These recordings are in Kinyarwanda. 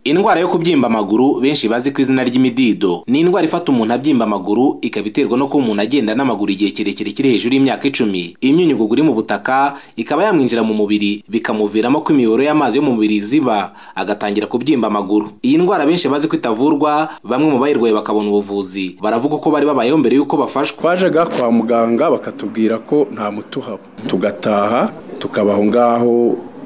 Indwara yo kubyimba amaguru benshi bazi ku izina ry'imidido ni indwara ifata umuntu abyimba amaguru ikaba iterwa no kuba umuntu agenda n'amaguru igihe kirekire kiri hejuru y'imyaka icumi imyunyugugu iri mu butaka ikaba yamwinjira mu mubiri bikamuviramo ko imiyoboro y'amazi yo mu mubiri ziba agatangira kubyimba amaguru iyi ndwara benshi bazi ko itavurwa bamwe mu bayirwaye bakabona ubuvuzi baravuga ko bari babayeho mbere y'uko bafashwa twajyaga kwa muganga bakatubwira ko nta muti uhaba tugataha tukabaho ngaho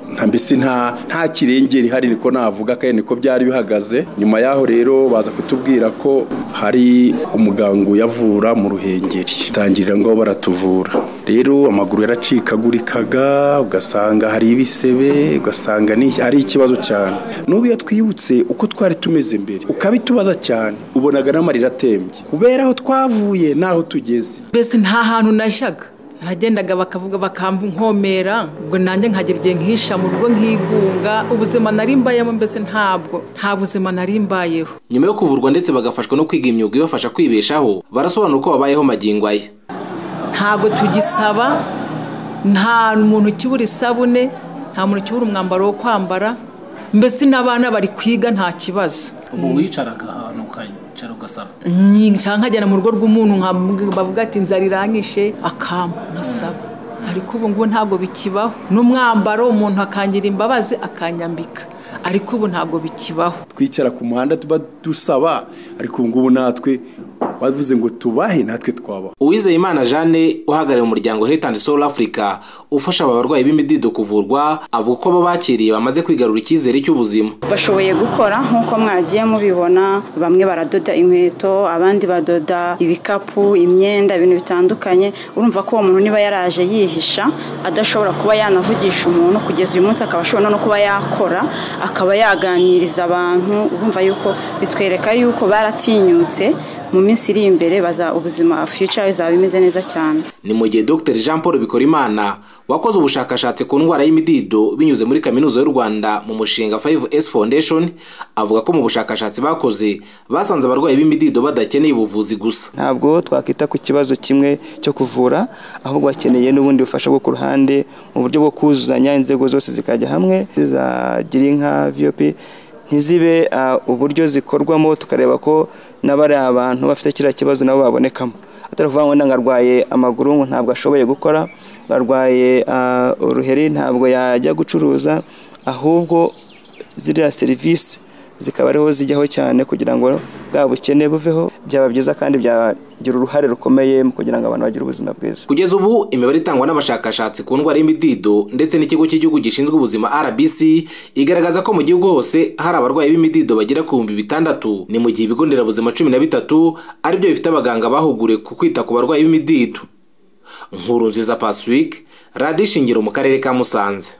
nta mbese nta nta kirengera ihari niko navuga kandi niko byari bihagaze nyuma yaho rero baza kutubwira ko hari umuganga uyavura mu ruhengeri tangirira ngo baratuvura rero amaguru yaracikagurikaga ugasanga hari ibisebe ugasanga ni- ari ikibazo cyane n'ubu iyo twibutse uko twari tumeze mbere ukabitubaza cyane ubonaga n'amarira atembye kubera aho twavuye n'aho tugeze mbese nta hantu najyaga naragendaga bakavuga bakankomera ubwo nanjye nkagera igihe nkihisha mu rugo nkigunga ubuzima nari mbayemo mbese ntabwo nta buzima nari mbayeho nyuma yo kuvurwa ndetse bagafashwa no kwiga imyuga ibafasha kwibeshaho barasobanura uko babayeho magingo aya ntabwo tugisaba nta muntu ukibura isabune nta muntu ukibura umwambaro wo kwambara mbese n'abana bari kwiga nta kibazo ubu wicaraga ahantu ukicara ugasaba nyinshi nkagera mu rugo rw'umuntu nka- bavuga ati inzara iranyishe akampa nkasaba ariko ubu ngubu ntabwo bikibaho n'umwambaro umuntu akangira imbabazi akanyambika ariko ubu ntabwo bikibaho twicara ku muhanda tuba dusaba ariko ubu ngubu natwe bavuze ngo tubahe natwe twabaho uwizeyimana jeanne uhagarariye umuryango health and soul africa ufasha aba barwayi b'imidido kuvurwa avuga ko abo bakiriye bamaze kwigarura icyizere cy'ubuzima bashoboye gukora nk'uko mwagiye mubibona bamwe baradoda inkweto abandi badoda ibikapu imyenda ibintu bitandukanye urumva ko uwo muntu niba yaraje yihisha adashobora kuba yanavugisha umuntu kugeza uyu munsi akaba ashobora no kuba yakora akaba yaganiriza abantu urumva yuko bitwereka yuko baratinyutse mu minsi iri imbere baza ubuzima future bizaba bimeze neza cyane ni mu gihe dr jean paul bikorimana wakoze ubushakashatsi ku ndwara y'imidido binyuze muri kaminuza y'u rwanda mu mushinga 5s foundation avuga ko mu bushakashatsi bakoze basanze abarwayi b'imidido badakeneye ubuvuzi gusa ntabwo twakwita ku kibazo kimwe cyo kuvura ahubwo bakeneye n'ubundi bufasha bwo ku ruhande mu buryo bwo kuzuzanya inzego zose zikajya hamwe zizagira inka vop ntizibe ah, uburyo zikorwamo tukareba ko n'abari abantu bafite kiriya kibazo nabo babonekamo atari ukuvuga ngo wenda ngo arwaye amaguru ngo ntabwo ashoboye gukora arwaye ah, uruheri ntabwo yajya gucuruza ahubwo ziriya serivisi zikaba ariho zijyaho cyane kugira ngo bwa bukene buveho byaba byiza kandi byagira uruhare rukomeye mu kugira ngo abantu bagire ubuzima bwiza kugeza ubu imibare itangwa n'abashakashatsi ku ndwara y'imidido ndetse n'ikigo cy'igihugu gishinzwe ubuzima rbc igaragaza ko mu gihugu hose hari abarwayi b'imidido bagera ku bihumbi bitandatu ni mu gihe ibigo nderabuzima cumi na bitatu aribyo bifite abaganga bahuguriwe ku kwita ku barwayi b'imidido nkuru nziza pasifike radiyo ishingiro mu karere ka musanze